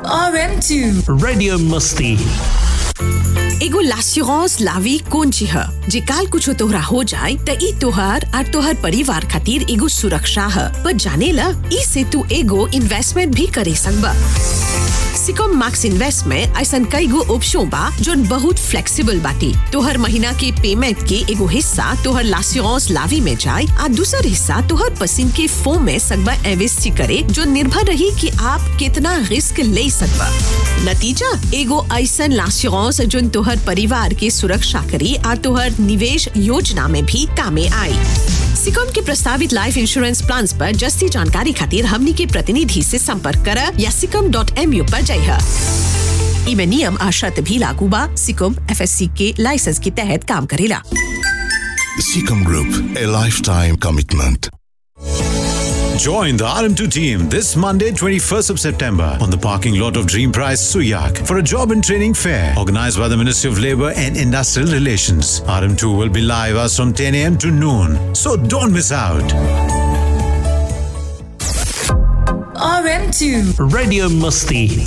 RM2 Radio Musti. एगो लास्यूरांस लावी कौन चीज है जे काल कुछ तोहरा हो जाए त ई तोहर और तोहर परिवार खातिर एगो सुरक्षा है पर जाने ला ई से तू एगो इन्वेस्टमेंट भी करे सकबा सिकॉम मैक्स इन्वेस्ट में ऐसा कई गो ऑप्शन बा जोन बहुत फ्लेक्सिबल बाटी तोहर महीना के पेमेंट के एगो हिस्सा तोहर लास्यूरांस लावी में जाए आ दूसर हिस्सा तोहर पसंद के फोम में सकबा इन्वेस्ट करे जो निर्भर रही कि आप कितना रिस्क ले सकबा नतीजा एगो ऐसा लास्यूरांस जोन तोहर परिवार के सुरक्षा करी आ तोहर निवेश योजना में भी कामे आई सिकॉम के प्रस्तावित लाइफ इंश्योरेंस प्लान पर जस्ती जानकारी खातिर हमनी के प्रतिनिधि से संपर्क कर या सिकम डॉट एम यू पर जाइए इमे नियम आ शर्त भी लागू बा सिकम एफ के लाइसेंस के तहत काम करेला Seacom Group, a lifetime commitment. Join the RM2 team this Monday, 21st of September, on the parking lot of Dream Prize Suyak for a job and training fair organized by the Ministry of Labour and Industrial Relations. RM2 will be live as from 10 a.m. to noon, so don't miss out. RM2 Radio Musti.